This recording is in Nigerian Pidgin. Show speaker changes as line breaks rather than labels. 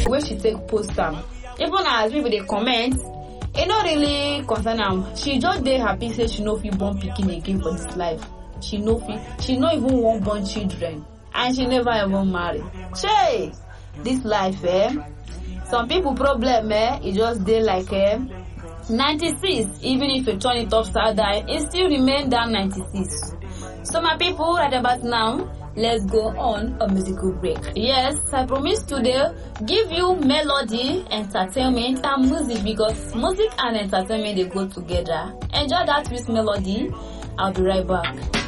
wey she take post am even as people dey comment e no really concern am she just dey happy say she no fit born pikin again for dis life she no fit she no even wan born children and she never even marry shey dis life eh some people problem eh e just dey like eh 96 even if you turn it upside down e still remain that 96 so my people right about now let's go on a musical break yes i promise today give you melody entertainment and music because music and entertainment dey go together enjoy that with melody i'll be right back